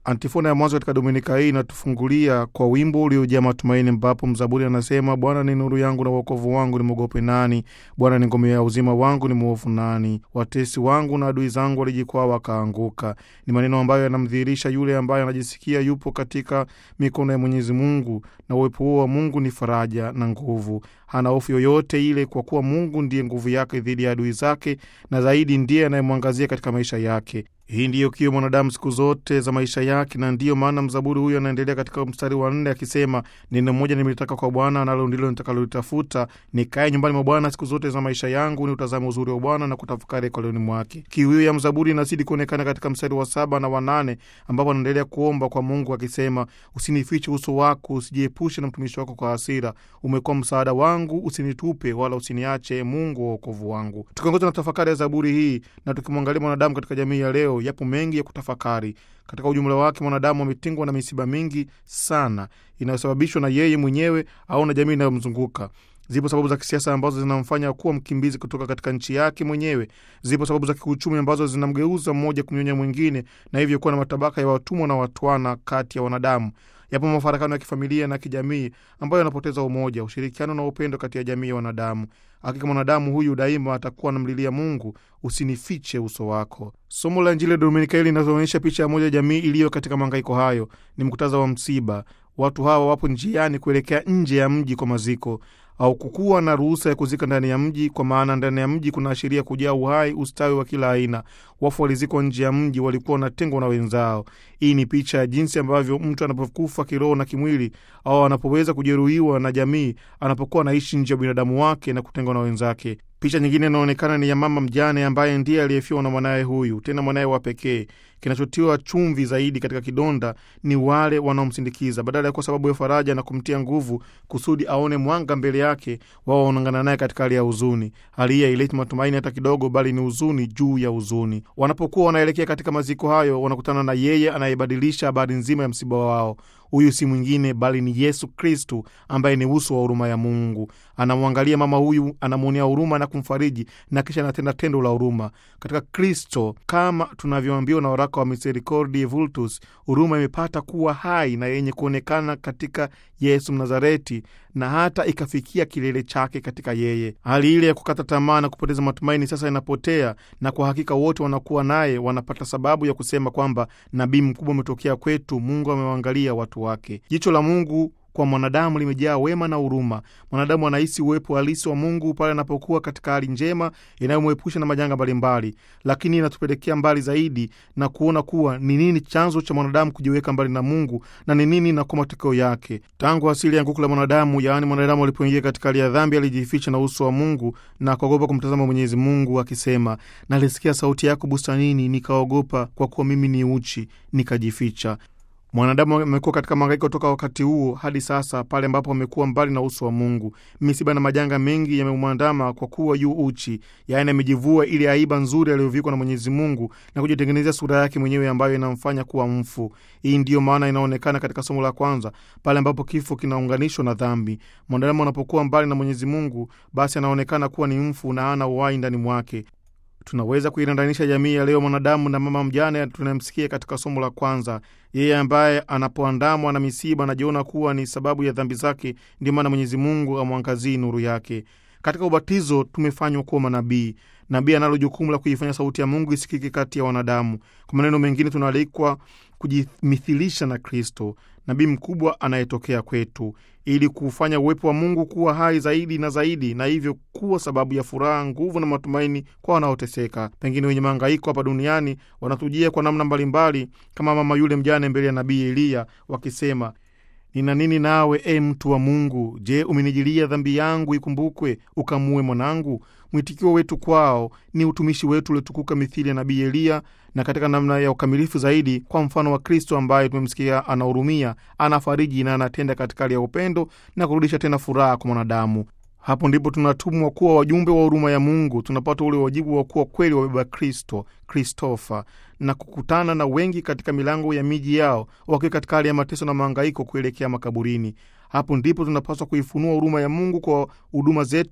Antifona ya mwanzo katika dominika hii inatufungulia kwa wimbo uliojaa matumaini, ambapo mzaburi anasema: Bwana ni nuru yangu na wokovu wangu, nimwogope nani? Bwana ni ngome ya uzima wangu, ni mwovu nani? Watesi wangu na adui zangu walijikwaa wakaanguka. Ni maneno ambayo yanamdhihirisha yule ambaye anajisikia yupo katika mikono ya Mwenyezi Mungu, na uwepo huo wa Mungu ni faraja na nguvu. Hana hofu yoyote ile, kwa kuwa Mungu ndiye nguvu yake dhidi ya adui zake, na zaidi ndiye anayemwangazia katika maisha yake. Hii ndiyo kiyo mwanadamu siku zote za maisha yake, na ndiyo maana mzaburi huyo anaendelea katika mstari wa nne akisema, neno moja nimelitaka kwa Bwana, nalo ndilo nitakalolitafuta, nikae nyumbani mwa Bwana siku zote za maisha yangu, ni utazame uzuri wa Bwana na kutafakari hekaluni mwake. Kiu hiyo ya mzaburi inazidi kuonekana katika mstari wa saba na wanane ambapo anaendelea kuomba kwa Mungu akisema, usinifiche uso wako, usijiepushe na mtumishi wako kwa hasira, umekuwa msaada wangu, usinitupe wala usiniache, Mungu wa wokovu wangu. Tukiongozwa na tafakari ya zaburi hii na tukimwangalia mwanadamu katika jamii ya leo yapo mengi ya kutafakari. Katika ujumla wake, mwanadamu ametingwa na misiba mingi sana inayosababishwa na yeye mwenyewe au na jamii inayomzunguka. Zipo sababu za kisiasa ambazo zinamfanya kuwa mkimbizi kutoka katika nchi yake mwenyewe. Zipo sababu za kiuchumi ambazo zinamgeuza mmoja kumnyonya mwingine, na hivyo kuwa na matabaka ya watumwa na watwana kati ya wanadamu. Yapo mafarakano ya kifamilia na kijamii ambayo yanapoteza umoja, ushirikiano na upendo kati ya jamii ya wanadamu. Hakika mwanadamu huyu daima atakuwa anamlilia Mungu, usinifiche uso wako. Somo la Injili ya Dominika hili linazoonyesha picha ya moja ya jamii iliyo katika mahangaiko hayo. Ni mkutaza wa msiba. Watu hawa wapo njiani kuelekea nje ya mji kwa maziko au kukuwa na ruhusa ya kuzika ndani ya mji, kwa maana ndani ya mji kunaashiria kujaa uhai, ustawi wa kila aina. Wafu walizikwa nje ya mji, walikuwa wanatengwa na wenzao. Hii ni picha ya jinsi ambavyo mtu anapokufa kiroho na kimwili, au anapoweza kujeruhiwa na jamii, anapokuwa anaishi nje ya binadamu wake na kutengwa na wenzake. Picha nyingine inaonekana ni ya mama mjane ambaye ndiye aliyefiwa na mwanaye huyu, tena mwanaye wa pekee. Kinachotiwa chumvi zaidi katika kidonda ni wale wanaomsindikiza, badala ya kuwa sababu ya faraja na kumtia nguvu kusudi aone mwanga mbele yake, wao wanaungana naye katika hali ya huzuni. Hali hii haileti matumaini hata kidogo, bali ni huzuni juu ya huzuni. Wanapokuwa wanaelekea katika maziko hayo, wanakutana na yeye anayebadilisha habari nzima ya msiba wao. Huyu si mwingine bali ni Yesu Kristu ambaye ni uso wa huruma ya Mungu. Anamwangalia mama huyu, anamwonea huruma na kumfariji, na kisha anatenda tendo la huruma katika Kristo, kama tunavyoambiwa na waraka wa Misericordiae Vultus. Huruma imepata kuwa hai na yenye kuonekana katika Yesu Mnazareti, na hata ikafikia kilele chake katika yeye. Hali ile ya kukata tamaa na kupoteza matumaini sasa inapotea, na kwa hakika wote wanakuwa naye wanapata sababu ya kusema kwamba nabii mkubwa umetokea kwetu, Mungu amewaangalia watu wake. Jicho la Mungu kwa mwanadamu limejaa wema na huruma. Mwanadamu anahisi uwepo halisi wa Mungu pale anapokuwa katika hali njema inayomwepusha na majanga mbalimbali, lakini inatupelekea mbali zaidi na kuona kuwa ni nini chanzo cha mwanadamu kujiweka mbali na Mungu na ni nini na kwa matokeo yake. Tangu asili ya nguku la mwanadamu, yaani mwanadamu alipoingia katika hali ya dhambi, alijificha na uso wa Mungu na kuogopa kumtazama Mwenyezi Mungu akisema, nalisikia sauti yako bustanini, nikaogopa, kwa kuwa mimi ni uchi, nikajificha. Mwanadamu amekuwa katika mahangaiko toka wakati huo hadi sasa, pale ambapo amekuwa mbali na uso wa Mungu. Misiba na majanga mengi yamemwandama kwa kuwa yu uchi, yaani amejivua ile aiba nzuri aliyovikwa na Mwenyezi Mungu na kujitengenezea sura yake mwenyewe ambayo inamfanya kuwa mfu. Hii ndiyo maana inaonekana katika somo la kwanza, pale ambapo kifo kinaunganishwa na dhambi. Mwanadamu anapokuwa mbali na Mwenyezi Mungu, basi anaonekana kuwa ni mfu na hana uhai ndani mwake. Tunaweza kuirandanisha jamii ya leo mwanadamu na mama mjane tunayemsikia katika somo la kwanza. Yeye ambaye anapoandamwa na misiba anajiona kuwa ni sababu ya dhambi zake, ndio maana Mwenyezi Mungu amwangazii nuru yake. Katika ubatizo tumefanywa kuwa manabii. Nabii analo jukumu la kuifanya sauti ya Mungu isikike kati ya wanadamu. Kwa maneno mengine, tunaalikwa kujimithilisha na Kristo, nabii mkubwa anayetokea kwetu, ili kuufanya uwepo wa Mungu kuwa hai zaidi na zaidi, na hivyo kuwa sababu ya furaha, nguvu na matumaini kwa wanaoteseka. Pengine wenye mahangaiko hapa duniani wanatujia kwa namna mbalimbali, kama mama yule mjane mbele ya nabii Eliya wakisema Nina nini nawe, e mtu wa Mungu? Je, umenijilia dhambi yangu ikumbukwe, ukamue mwanangu? Mwitikio wetu kwao ni utumishi wetu uliotukuka mithili ya nabii Eliya, na katika namna ya ukamilifu zaidi kwa mfano wa Kristo ambaye tumemsikia anahurumia, anafariji na anatenda katika hali ya upendo na kurudisha tena furaha kwa mwanadamu. Hapo ndipo tunatumwa kuwa wajumbe wa huruma ya Mungu. Tunapata ule wajibu wa kuwa kweli wabeba Kristo, Kristofa, na kukutana na wengi katika milango ya miji yao wakiwa katika hali ya mateso na mahangaiko kuelekea makaburini. Hapo ndipo tunapaswa kuifunua huruma ya Mungu kwa huduma zetu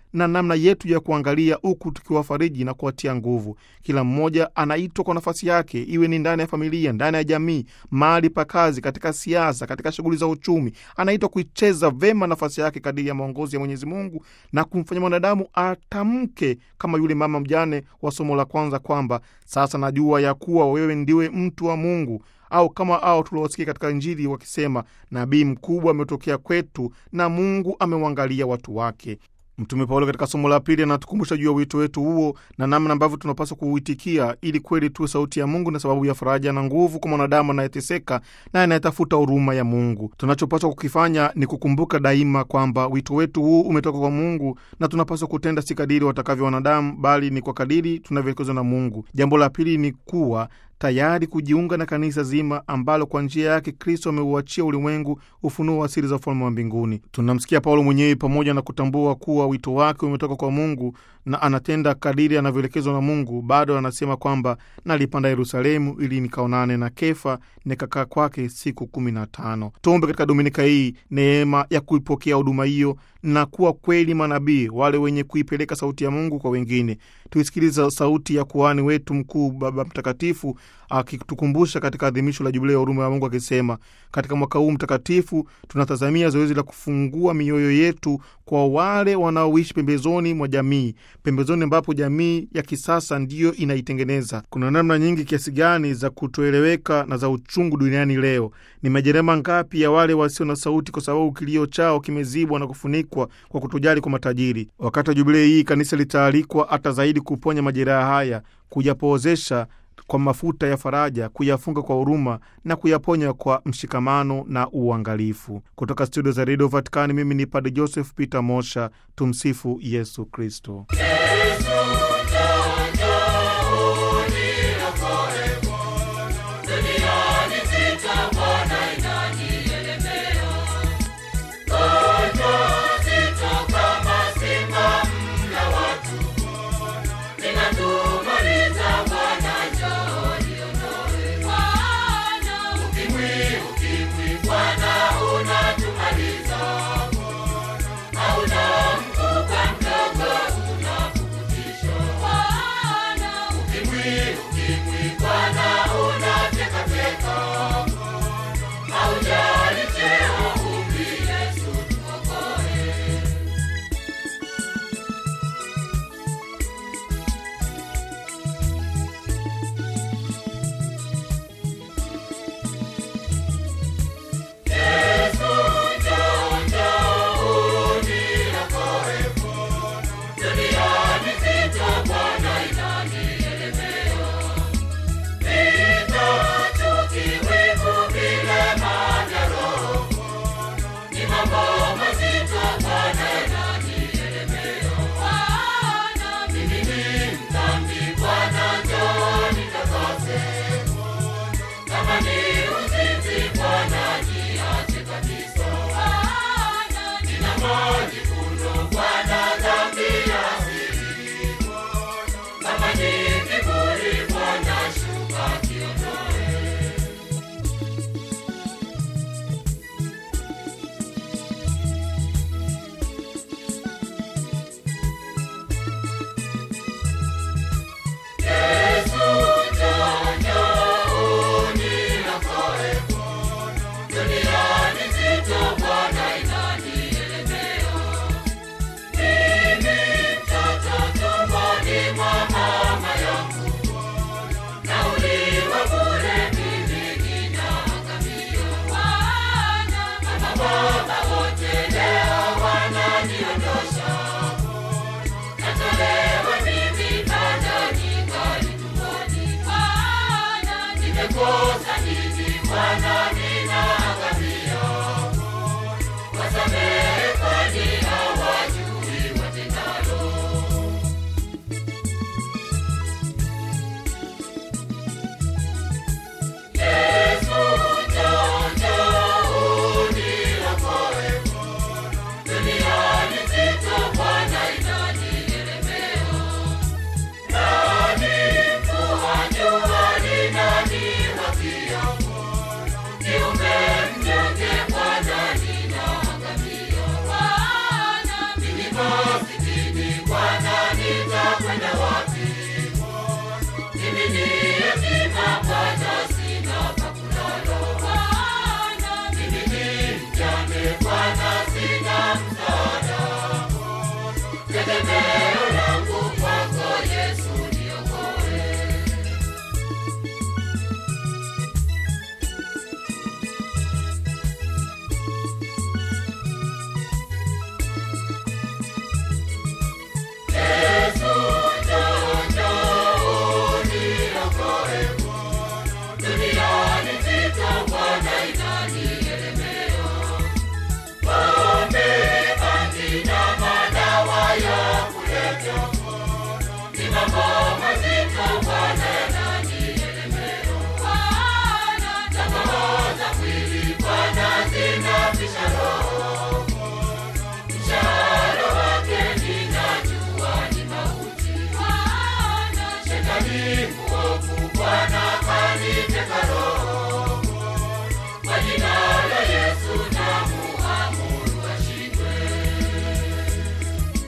na namna yetu ya kuangalia, huku tukiwafariji na kuwatia nguvu. Kila mmoja anaitwa kwa nafasi yake, iwe ni ndani ya familia, ndani ya jamii, mahali pa kazi, katika siasa, katika shughuli za uchumi. Anaitwa kuicheza vema nafasi yake kadiri ya maongozi ya Mwenyezi Mungu na kumfanya mwanadamu atamke kama yule mama mjane wa somo la kwanza kwamba sasa najua ya kuwa wewe ndiwe mtu wa Mungu au kama ao tuliowasikia katika Injili wakisema nabii mkubwa ametokea kwetu na Mungu ameuangalia watu wake. Mtume Paulo katika somo la pili anatukumbusha juu ya wito wetu huo na namna ambavyo tunapaswa kuuitikia ili kweli tuwe sauti ya Mungu na sababu ya faraja na nguvu kwa mwanadamu anayeteseka na anayetafuta huruma ya Mungu. Tunachopaswa kukifanya ni kukumbuka daima kwamba wito wetu huu umetoka kwa Mungu na tunapaswa kutenda si kadiri watakavyo wanadamu, bali ni kwa kadiri tunavyoelekezwa na Mungu. Jambo la pili ni kuwa tayari kujiunga na kanisa zima ambalo kwa njia yake Kristo ameuachia ulimwengu ufunuo wa siri za ufalme wa mbinguni. Tunamsikia Paulo mwenyewe, pamoja na kutambua kuwa wito wake umetoka kwa Mungu na anatenda kadiri anavyoelekezwa na Mungu, bado anasema kwamba nalipanda Yerusalemu ili nikaonane na Kefa, nikakaa kwake siku kumi na tano. Tuombe katika dominika hii neema ya kuipokea huduma hiyo na kuwa kweli manabii wale wenye kuipeleka sauti ya Mungu kwa wengine. Tuisikiliza sauti ya kuhani wetu mkuu Baba Mtakatifu akitukumbusha katika adhimisho la Jubilei ya huruma ya Mungu akisema, katika mwaka huu mtakatifu tunatazamia zoezi la kufungua mioyo yetu kwa wale wanaoishi pembezoni mwa jamii, pembezoni ambapo jamii ya kisasa ndiyo inaitengeneza. Kuna namna nyingi kiasi gani za kutoeleweka na za uchungu duniani leo. Ni majerema ngapi ya wale wasio na sauti, kwa sababu kilio chao kimezibwa na kufunikwa kwa kutojali kwa matajiri. Wakati wa Jubilei hii kanisa litaalikwa hata zaidi kuponya majeraha haya, kuyapoozesha kwa mafuta ya faraja, kuyafunga kwa huruma na kuyaponya kwa mshikamano na uangalifu. Kutoka studio za redio Vatikani, mimi ni Padre Joseph Peter Mosha. Tumsifu Yesu Kristo.